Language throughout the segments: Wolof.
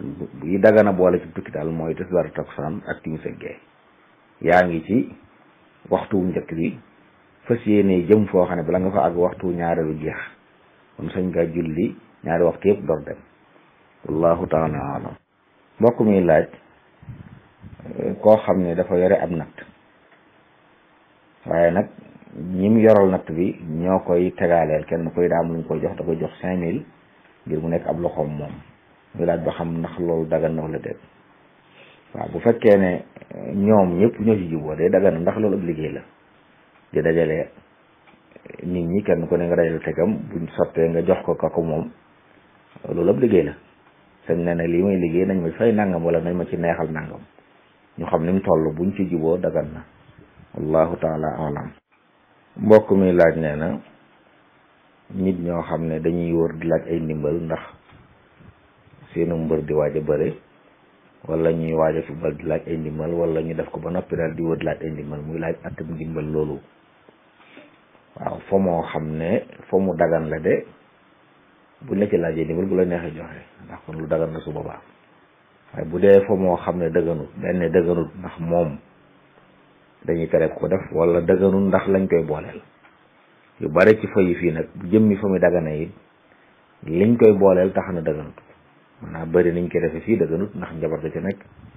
yi dagana boole ci tukki daal mooy tisbaar takkusaan ak timis ak gee yaa ngi ci waxtu njëkk bi fas yéene jëm foo xam ne bala nga fa àgg waxtu ñaareelu jeex kon sañ nga julli ñaari waxtu yëpp door dem wallahu taala alam mbokk mi laaj koo xam ne dafa yore ab natt waaye nag ñim yoral natt bi ñoo koy tegaaleel kenn koy daa am lu ñu koy jox da koy jox cinq mille ngir mu nekk ab loxoom moom muy laaj ba xam ndax loolu dagan na wala déet waaw bu fekkee ne ñoom ñëpp ñoo ci juboo day dagan ndax loolu ab liggéey la di dajale nit ñi kenn ku ne nga dajale tegam buñ sottee nga jox ko ka ko moom loolu ab liggéey la sañ ne ne lii may liggéey nañ ma fay nangam wala nañ ma ci neexal nangam ñu xam ni mu toll buñ ci juboo dagan na wallahu taala alam mbokk mi laaj nee na nit ñoo xam ne dañuy wër di laaj ay ndimbal ndax seenu mbër di waaj a bëre wala ñuy waaj a football di laaj ay ndimbal wala ñu def ko ba noppi daal di wër di laaj ay ndimbal muy laaj atam ndimbal loolu waaw fo moo xam ne fo mu dagan la de buñ la ci laajee ndimbal bu la neexee joxe ndax kon lu dagan la su boobaa waaye bu dee fo moo xam ne dëgganut benn dëgganut ndax moom dañuy tere ko def wala dëgganut ndax lañ koy booleel yu bare ci fa yi fii nag bu jëmmi fa muy dagana yi liñ koy booleel tax na dëgganut maanaam bëri niñ koy defee fii dëgganut ndax njabar ga ci nekk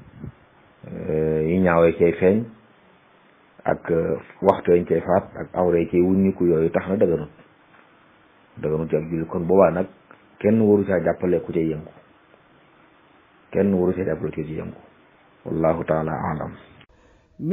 yi ñaawee cay feeñ ak waxtu yañ cay faat ak awre cay wuññiku yooyu tax na dëgganut dëgganut ci ab julli kon boobaa nag kenn waru caa jàppale ku cay yëngu kenn waru caa jàppale ku ci yëngu wallahu taala alam